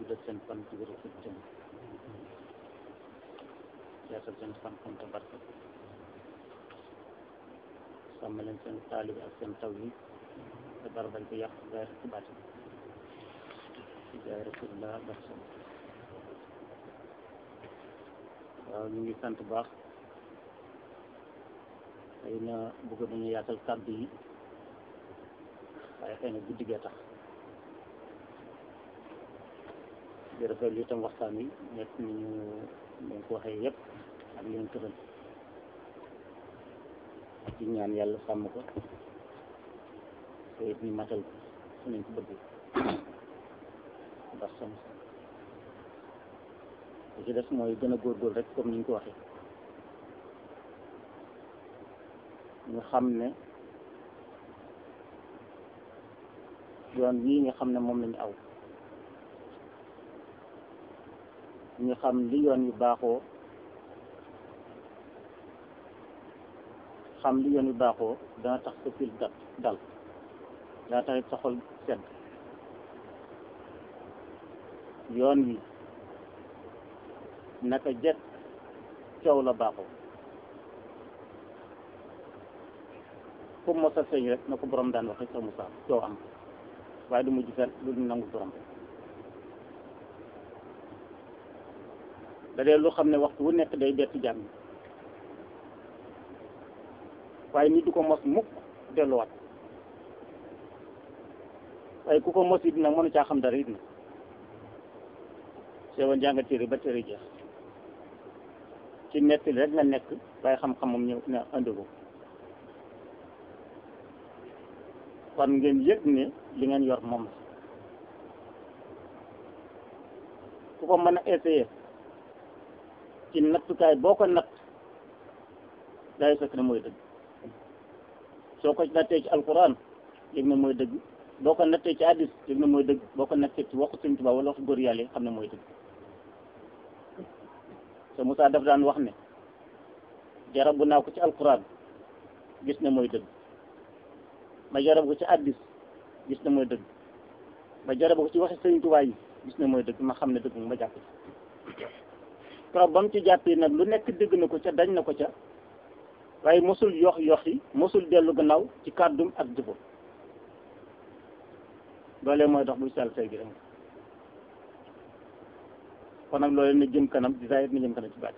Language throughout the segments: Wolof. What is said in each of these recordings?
guddal seen fan ci wéru seen jëm yeesal seen xam-xam te barke sàmm leen seen taalibi ak seen taw yi te dara bañ ko yàq gaay ci baatin ci jaay rasulullah barke waaw ñu ngi sant baax xëy na bëgg nañu yaatal kàddu yi waaye xëy na guddi gee tax di rafetlu itam waxtaan wi nekk ni ñu leen ko waxee yëpp ak leen tëral ci ñaan yàlla sàmm ko te it ñu matal ko su nañ ko bëgg ndax sam li ci des mooy gën a góorgóorlu rek comme ni ñu ko waxee ñu xam ne yoon wii nga xam ne moom lañu aw ñu xam li yoon yu baaxoo xam li yoon yu baaxoo dana tax sa fil dal dal dana tax it sa xol sedd yoon wi naka jekk coow la baaxoo fu mos a feeñ rek na ko borom daan waxe sa Musaa coow am waaye du mujj fen lu du nangu borom da dee lu xam ne waxtu wu nekk day bett jàmm waaye nit du ko mos mukk delluwaat waaye ku ko mos it nag mënu caa xam dara it na sewoon jànga téere ba téere jeex ci nettali rek nga nekk waaye xam-xamam ñëw na andi ko kon ngeen yëg ne li ngeen yor moom la ku ko mën a essayer ci nattukaay boo ko natt day fekk ne mooy dëgg soo ko nattee ci alquran yëg na mooy dëgg boo ko nattee ci hadis yëg na mooy dëgg boo ko nattee ci waxu Sëñ Tuubaa wala waxu góor yàlla xam ne mooy dëgg sa Moussa daf daan wax ne jarabu naa ko ci alquran gis ne mooy dëgg ma jarab ko ci hadis gis ne mooy dëgg ma jarab ko ci waxi Sëñ Tuubaa yi gis ne mooy dëgg ma xam ne dëgg ma jàpp ci trop ba mu ci jàppee nag lu nekk dégg na ko ca dañ na ko ca waaye mosul yox yox yi mosul dellu gannaaw ci kàddum ak jëfam loolee mooy dox buy sal say gi rek kon nag loolee na jëm kanam di zaahir na jëm kanam ci baat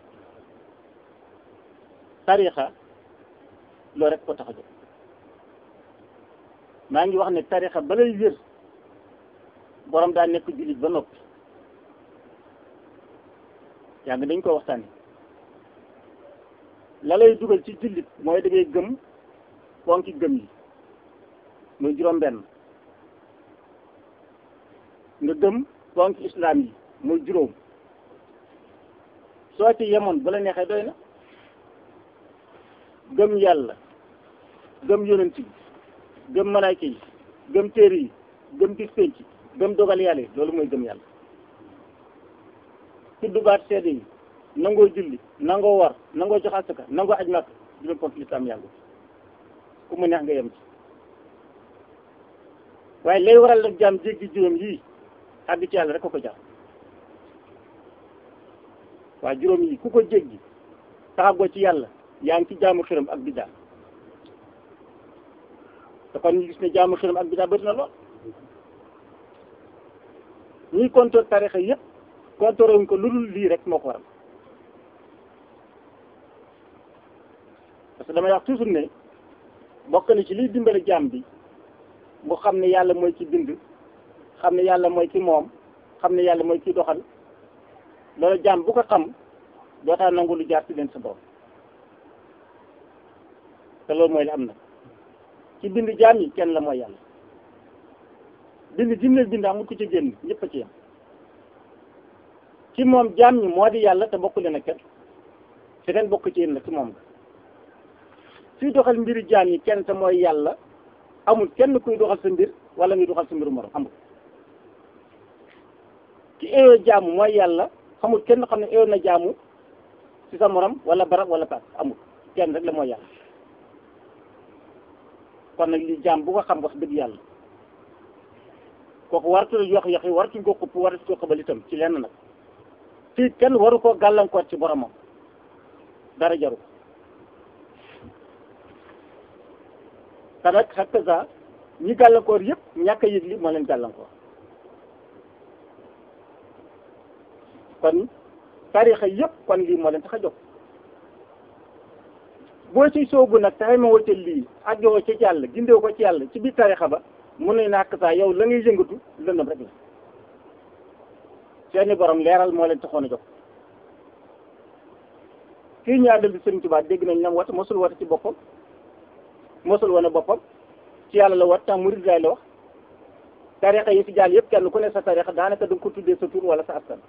tarixa loolu rek ko tax a jóg maa ngi wax ne tarixa ba lay wér borom daa nekk jullit ba noppi yaa ngi dañ ko waxtaane la lay dugal ci jullit mooy da ngay gëm ponki gëm yi muy juróom-benn nga gëm ponki islam yi muy juróom soo ci yemoon bu la neexee doy na gëm yàlla gëm yonent yi gëm malaayka yi gëm téere yi gëm bis penc gëm dogal yàlla yi loolu mooy gëm yàlla tudd baat seede yi nangoo julli nangoo war nangoo jox asaka nangoo aj makk juróom ponk lislaam yàggu ku mu neex nga yem ci waaye lay waral nag jaam jéggi juróom yii àgg ci yàlla rek ko ko jaam waaye juróom yii ku ko jéggi taxagoo ci yàlla yaa ngi ci jaamu xiram ak biddaa te kon ñu gis ne jaamu xiram ak biddaa bëri na lool ñuy kontoor tarixa yépp kontoor wuñ ko lu dul lii rek moo ko waral parce que damay wax toujours ne bokk na ci liy dimbale jaam bi mu xam ne yàlla mooy ki bind xam ne yàlla mooy ki moom xam ne yàlla mooy ki doxal loolu jaam bu ko xam dootaa nangu lu jaar ci leen sa borom te loolu mooy li am na ci bind jaam yi kenn la mooy yàlla bind jim leen bind amul ku ci génn ñëpp a ci yam ci moom jaam ñi moo di yàlla te bokku leen ak kenn fi ngeen bokk ci yéen la ci moom nga fii doxal mbiri jaam yi kenn te mooy yàlla amul kenn kuy doxal sa mbir wala ngi doxal sa mbiru morom amul ki eeyoo jaamu mooy yàlla xamul kenn xam ne eeyoo na jaamu ci sa morom wala barab wala paas amul kenn rek la mooy yàlla kon nag li jaam bu ko xam wax dëgg yàlla kooku waratu yox yox yi waratuñ ko xupp waratuñ ko xëbal itam ci lenn nag fii kenn waru koo gàllankoor ci boromam dara jaru te nag xakk sa ñi gàllankoor yëpp ñàkk a yëg li moo leen gàllankoor kon tarixa yëpp kon lii moo leen tax a jóg boo ci soobu nag taxay ma wacca lii àggewoo ci yàlla gindew ko ci yàlla ci biir tarixa ba mun ne nak saa yow la ngay yëngatu lëndëm rek la seeni borom leeral moo leen taxoon a jóg kii ñaadal bi Sëriñ Tuubaa dégg nañ nam wata mosul wata ci boppam mosul wane boppam ci yàlla la wat tam murid lay la wax tarixa yi fi jàll yëpp kenn ku ne sa tarixa daanaka da nga ko tuddee sa tur wala sa askan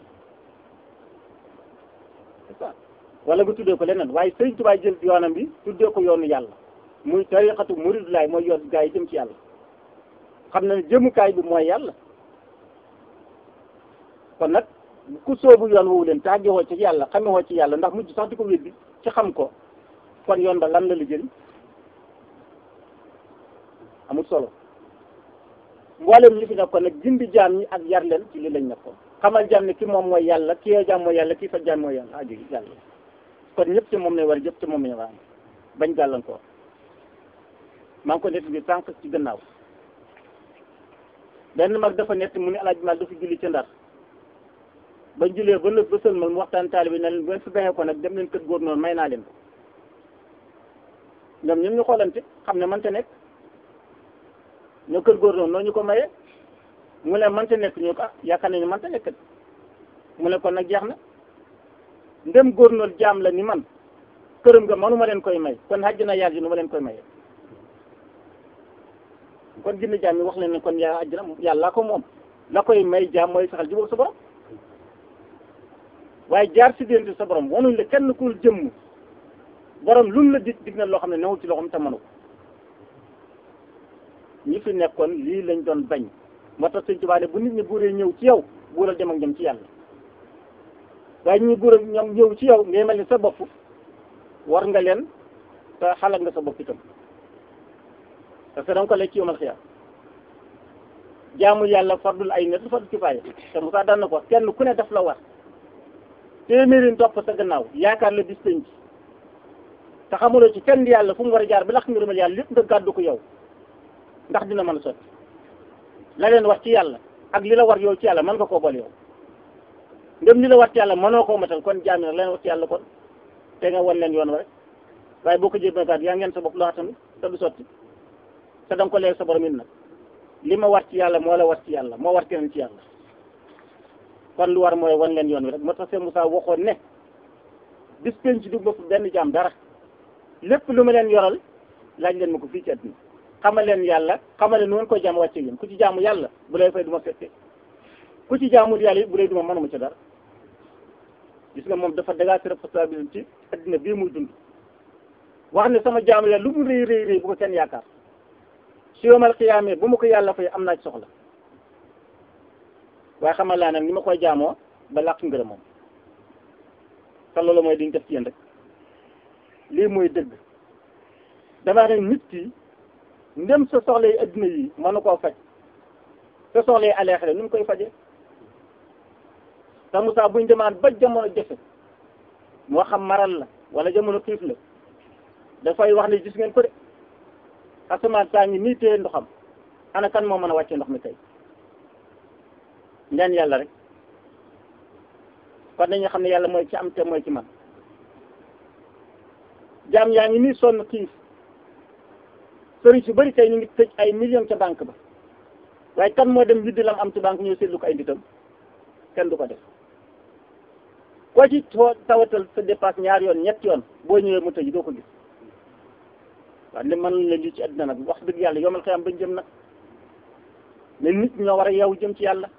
c'est ça wala nga tuddee ko leneen waaye Sëriñ Tuubaa jël yoonam bi tuddee ko yoonu yàlla muy tarixatu murid lay mooy yoon gaa yi jëm ci yàlla xam na ne jëmukaay bi mooy yàlla kon nag ku soobu yoon woowu leen tàggewoo ci yàlla xamewoo ci yàlla ndax mujj sax di ko weddi ci xam ko kon yoon ba lan la la jëriñ amul solo mboolem ñi fi nekkoon nag gindi jaam ñi ak yar leen ci li lañ nekkoon xamal jaam ne ki moom mooy yàlla ki yoo jaam mooy yàlla kii fa jaam mooy yàlla aju yàlla kon ñëpp ci moom lay war a jëpp ci moom lañ war a bañ gàllankoor maa ngi ko nett bi sànq ci gannaaw benn mag dafa nett mu ne alaaji mal dafa julli ca ndar bañ jullee ba nëb ba sëlmal mu waxtaan taalibe ne leen bu ngeen fi baxee ko nag dem leen kër góor noonu may naa leen ko ñoom ñun ñu xoolante xam ne mënta nekk ñoo kër góor noonu noo ñu ko mayee mu ne mënta nekk ñu ko ah yaakaar nañu mënta nekk mu ne kon nag jeex na ndem góor noonu jaam la ni man këram nga manuma leen koy may kon xaj na yàlla ji nu ma leen koy mayee kon ginne jaam yi wax leen ne kon yaa àjjana yàlla ko moom la koy may jaam mooy saxal jubóog sa borom waaye jaar si diggante sa borom wanuñ la kenn ku jëmm borom lu mu la dig dig na loo xam ne newul ci loxoom te mënu ko ñi fi nekkoon lii lañ doon bañ moo tax Sëñ Tuubaa ne bu nit ñi buuree ñëw ci yow buural dem ak ñoom ci yàlla waaye ñi buural ñoom ñëw ci yow ngay mel ni sa bopp war nga leen te xalaat nga sa bopp itam parce que da nga ko lekk ci yomal xiyaam jaamu yàlla fardul ay net fardul kifaaya te Moussa daan na ko kenn ku ne daf la war téeméeri topp sa gannaaw yaakaar la bis penc te xamuloo ci kenn yàlla fu mu war a jaar ba lax ngërëmal yàlla lépp nga gàddu ko yow ndax dina mën a sotti la leen wax ci yàlla ak li la war yow ci yàlla mën nga koo boole yow ndem li la war ci yàlla mënoo koo matal kon jaami nag la leen wax ci yàlla kon te nga wan leen yoon wa rek waaye boo ko jébee gaat yaa ngeen sa bopp loo tamit te du sotti te da nga ko leeg sa borom it nag li ma war ci yàlla moo la war ci yàlla moo war keneen ci yàlla kon lu war mooy wan leen yoon wi rek moo tax Sëñ Moussa waxoon ne bis penc du ma fu benn jaam dara lépp lu ma leen yoral laaj leen ma ko fii ci àdduna xamal leen yàlla xamal leen nu ngeen koy jaam wàcce yéen ku ci jaamu yàlla bu lay fay du ma fette ku ci jaamul yàlla it bu lay du ma mënuma ci dara gis nga moom dafa dégager responsabilité ci àddina bii muy dund wax ne sama jaamu yàlla lu mu rëy rëy rëy bu ko kenn yaakaar si yomal xiyaamee bu ma ko yàlla fay am naa ci soxla waaye xamal laa nag ni ma koy jaamoo ba làq ngërëm moom te loolu mooy diñ def ci yéen rek lii mooy dëgg damaa ne nit ki ndem sa soxla yi adduna yi mënu koo faj sa soxla yi aleexale nu mu koy faje te Moussa buñ demaan ba jamono jafe moo xam maral la wala jamono xiif la dafay wax ne gis ngeen ko de asamaan saa ngi nii téye ndoxam ana kan moo mën a wàcce ndox mi tey ñaan yàlla rek kon dañu xam ne yàlla mooy ci am te mooy ci man jaam yaa ngi nii sonn xiif sëriñ su bëri tey ñu ngi tëj ay millions ca banque ba waaye kan moo dem widdi lam am ci banque ñëw seetlu ko ay nditam kenn du ko def koo ci too tawatal sa dépasse ñaar yoon ñett yoon boo ñëwee mu tëj doo ko gis waaw ne man la lii ci àddina nag wax dëgg yàlla yomal xëyam bañ jëm nag ne nit ñoo war a yeewu jëm ci yàlla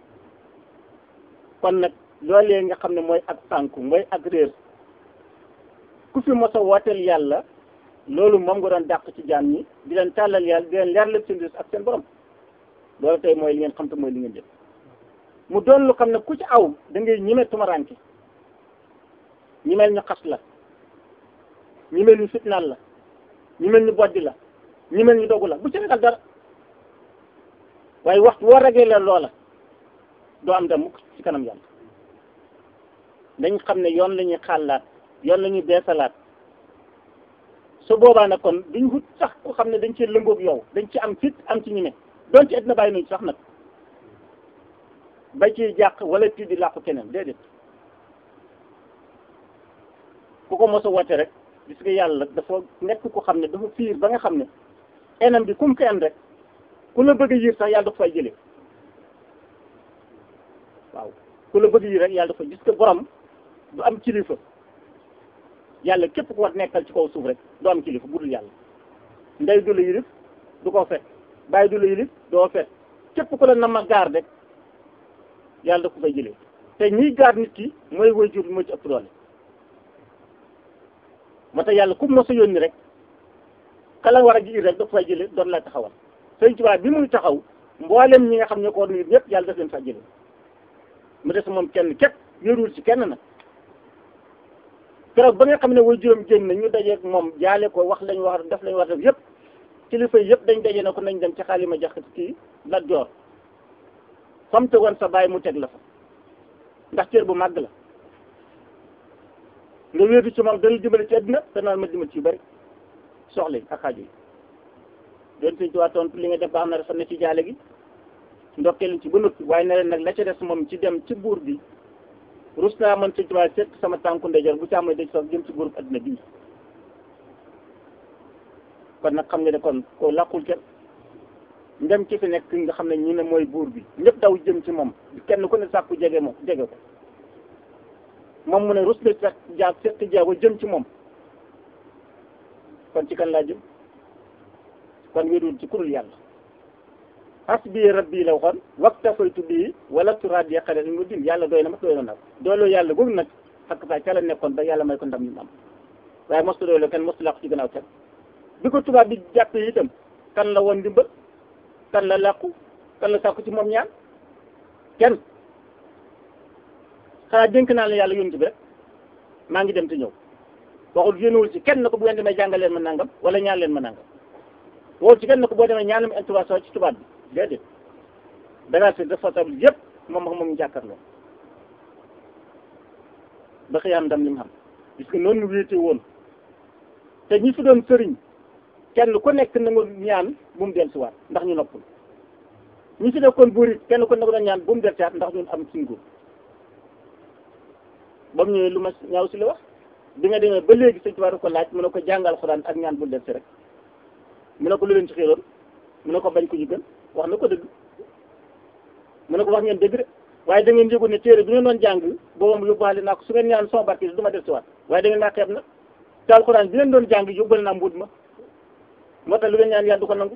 kon nag loolee nga xam ne mooy ak tànku mooy ak réer ku fi mos a wooteel yàlla loolu moom nga doon dàq ci jaam ñi di leen tàllal yàlla di leen leer lépp seen ak seen borom loolu tey mooy li ngeen xam te mooy li ngeen jëf mu doon lu xam ne ku ci aw da ngay ñime tumaranke ñimeel ñu xas la ñimeel ñu fitnaal la ñimeel ñu boddi la ñimeel ñu dogu la bu ci ragal dara waaye waxtu woo ragee leen loola doo am dem mukk ci kanam yàlla dañ xam ne yoon la ñuy xàllaat yoon la ñuy beesalaat su boobaa nag kon duñ wut sax ku xam ne dañ ci lëngoog yow dañ ci am fit am ci ñime doon ci na bàyyi nañ sax nag ba ci jàq wala tii di làqu keneen déedéet ku ko mos a woote rek gis nga yàlla dafa nekk ku xam ne dafa fiir ba nga xam ne enam bi kum ko en rek ku la bëgg a yiir sax yàlla dafa fay jëlee waaw ku la bëgg yiir rek yàlla dafa gis nga borom du am kilifa yàlla képp ku war nekkal ci kaw suuf rek du am kilifa budul yàlla ndey du la yilif du ko fet bàyyi du la yilif doo fet képp ku la nam ma gaar rek yàlla da ko fay jëlee te ñiy gaar nit ki mooy woy jur bi moo ci ëpp doole moo tax yàlla ku mos a yónni rek kala war a ji rek da ko fay jëlee doon la taxawal sëñ Tuubaa bi muy taxaw mboolem ñi nga xam ne ko war nit ñëpp yàlla daf leen fa jëlee mu des moom kenn képp yëruwul ci kenn nag keroog ba nga xam ne way juróom génn na ñu dajeeg moom jaale ko wax lañ wax def lañ war def yëpp kilifa yëpp dañ daje na ko nañ dem ci xaalima jaxat kii Lat Joor fam tegoon sa bàyyi mu teg la fa ndax cër bu màgg la nga wéetu ci moom dana dimbali ci àddina te naan ma dimbali ci yu bëri soxla yi ak xaaju yi doon sëñ Tuubaa tontu li nga def baax na rafet na ci jaale gi ndokkeelu ci ba noppi waaye ne leen nag la ca des moom ci dem ci buur bi rus naa man sëñ Tuubaa seet sama tànku ndeyjoor bu ci amee daj sax jëm ci buur adduna bii kon nag xam nga ne kon ko làqul kenn ndem ci fi nekk nga xam ne ñu ne mooy buur bi ñëpp daw jëm ci moom kenn ku ne sàkku jege moom jege ko moom mu ne rus na sax jaag seet jaago jëm ci moom kon ci kan laa jëm kon wéerul ci kurul yàlla hasbi rabbi la waxoon waktafaytu bii wala turaad ya xale mu din yàlla doy na ma doy na nag doyloo yàlla googu nag xakk saa ca la nekkoon ba yàlla may ko ndam ñu am waaye mostu doyloo kenn mostu làqu ci gannaaw kenn bi ko tubaab bi jàppee itam kan la woon ndimbal kan la làqu kan la sàkku ci moom ñaan kenn xanaa dénk naa la yàlla yónni bi rek maa ngi dem te ñëw waxul yónniwul ci kenn na ko bu ngeen demee jàngal leen ma nangam wala ñaan leen ma nangam waxul ci kenn na ko boo demee ñaan ma intervention ci tubaab bi déedéet dangaa si responsable yëpp moom ak moom ñu jàkkaarloo ba xëy am ndam li mu xam gis nga noonu ñu wéete woon te ñi fi doon sëriñ kenn ku nekk na nga ñaan bu mu del siwaat ndax ñu noppul ñi fi nekkoon buur it kenn ku nekk doon ñaan bu mu del siwaat ndax ñun am suñ góor ba mu ñëwee lu ma ñaaw si la wax bi nga demee ba léegi sëñ Tuubaa ko laaj mu ne ko jàngal xuraan ak ñaan bul del si rek mu ne ko lu leen ci xiiroon mu ne ko bañ ko ñu gën wax na ko dëgg mu ne ko wax ngeen dëgg de waaye da ngeen yëgoon ne téere bi ngeen doon jàng boobu yóbbaale naa ko su ngeen ñaan sama barke du ma del si waat waaye da ngeen naa xeeb na te alxuraan bi ngeen doon jàng yóbbale naa mbuut ma moo tax lu ngeen ñaan yàlla du ko nangu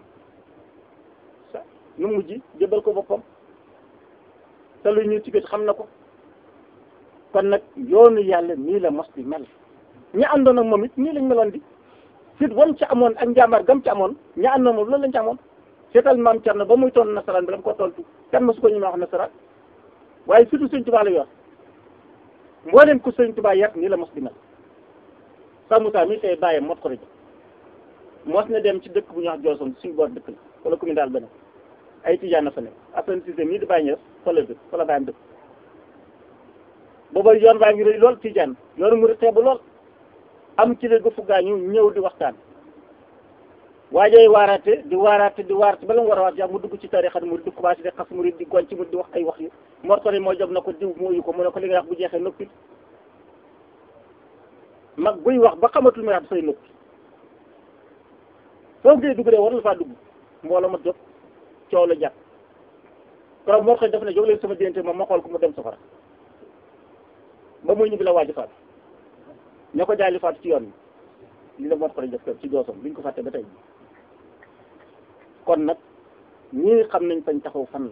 sa nu mujj jëbal ko boppam te lu ñu ci gët xam na ko kon nag yoonu yàlla nii la mos di mel ñi àndoon ak moom it nii lañ meloon di fit wam ca amoon ak njàmbaar gam ca amoon ñi àndoon moom loolu lañ ca amoon seetal maam Cerno ba muy toon nasaraan bi la mu ko tontu kan ma su ko ñu ma wax nasaraan waaye surtout sëñ Tuubaa la yor mboolem ku sëñ Tuubaa yar nii la mos di mel sa Moussa mi tey bàyyam mot ko rajo mos na dem ci dëkk bu ñuy wax Jooson suñu boor dëkk la wala commune daal beneen ay tijaan na fa nekk Assane Cissé mii di bàyyi ñëw fa la dëkk fa la bàyyam dëkk booba yoon baa ngi rëy lool tijaan yoonu mu xeebu lool am ci la gu gaañu ñëw di waxtaan waajay waaraate di waaraate di waaraate bala mu war a waat yaa mu dugg ci tarixa mu di commencé di xas mu di goñ ci mu di wax ay wax yu mortali moo job na ko diw mooyu ko mu ne ko li nga wax bu jeexee noppi mag buy wax ba xamatul muy wax dafay noppi foo ngay dugg de war la faa dugg mbooloo ma jóg coow la jàpp keroog moo koy def ne jóg leen sama diggante moom ma xool ko mu dem safara ba muy ñibbi la waaj faatu ña ko jaay li faatu ci yoon bi li la moo ko def kër ci doosam biñ ko fàtte ba tey kon nag ñii xam nañ fañ taxaw fan la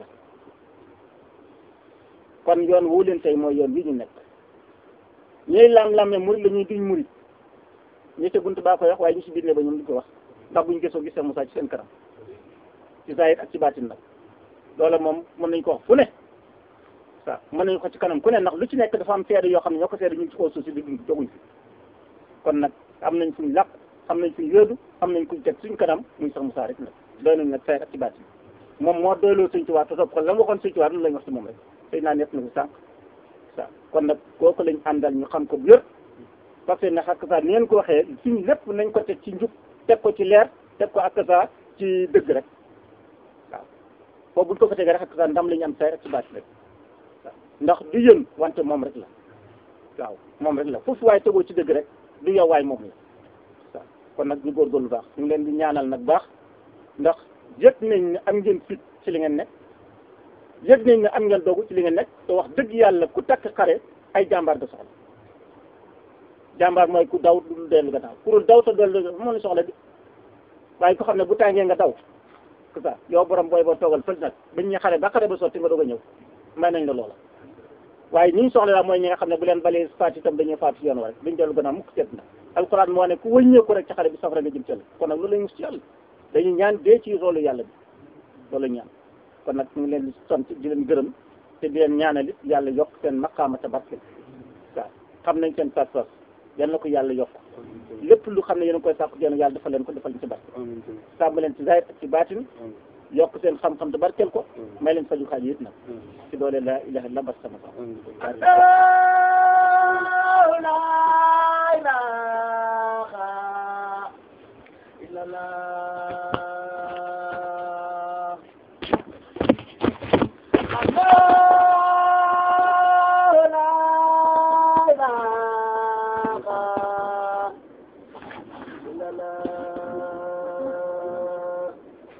kon yoon wu leen tey mooy yoon wi ñu nekk ñuy lam-lamme murit la ñuy duñ murit ñi ca bunt baa koy wax waaye ñu si biir ne ba ñoom duñ ko wax ndax buñ gisoo gisee Moussa ci seen kanam ci zahir ak ci baatin nag loola moom mën nañ ko wax fu ne waaw mën nañu ko ci kanam ku ne ndax lu ci nekk dafa am seede yoo xam ne ñoo ko seede ñu ngi ci kaw suuf si di dund joguñ fi kon nag am nañ fuñ làq am nañ fuñ yóodu am nañ kuñ teg suñ kanam muy sax Moussa rek nag doy nañ nag zahir ak ci baatin moom moo doyloo Sëñ Tuubaa te topp ko la mu waxoon Sëñ Tuubaa loolu lañ wax ci moom rek sëy naa nekk na ko sànq sa kon nag kooku lañ àndal ñu xam ko bu yër parce que nag ak saa ni ngeen ko waxee suñ lépp nañ ko teg ci njub teg ko ci leer teg ko ak saa ci dëgg rek waaw foofu buñ ko fa tegee rek ak saa ndam la ñu am say rek ci baat rek waaw ndax du yën wante moom rek la waaw moom rek la foofu waaye tegoo ci dëgg rek du yow waay moom la waaw kon nag ñu góorgóorlu baax ñu ngi leen di ñaanal nag baax ndax yëg nañ ne am ngeen fit ci li ngeen nekk yëg nañ ne am ngeen doogu ci li ngeen nekk te wax dëgg yàlla ku takk xare ay jàmbaar da soxla jàmbaar mooy ku daw du dellu gannaaw ku dul daw te dellu moo la soxla bi waaye ko xam ne bu tàngee nga daw c'est ça yow borom booy boo toogal fël nag bañ ñu xare ba xare ba sotti nga doog a ñëw may nañ la loola waaye ñi ñu soxla daal mooy ñi nga xam ne bu leen balee faat itam dañuy faat ci yoon wa rek duñ dellu gannaaw mukk seet na alxuraan moo ne ku wëññeeku rek ci xare bi safara nga jëm cëll kon nag loolu lañ mus ci yàlla dañuy ñaan dee ci roolu yàlla bi loolu ñaan kon nag ñu ngi leen di sant di leen gërëm te di leen ñaanal it yàlla yokk seen maqaama te barke waaw xam nañ seen pas-pas yal na ko yàlla yokk lépp lu xam ne yéen a koy sàkku yéen yàlla defal leen ko defal leen ci barke sàmm leen ci zahir ak ci baatin yokk seen xam-xam te barkeel ko may leen faju xaaj yit nag ci doole la ilaha illa bas sama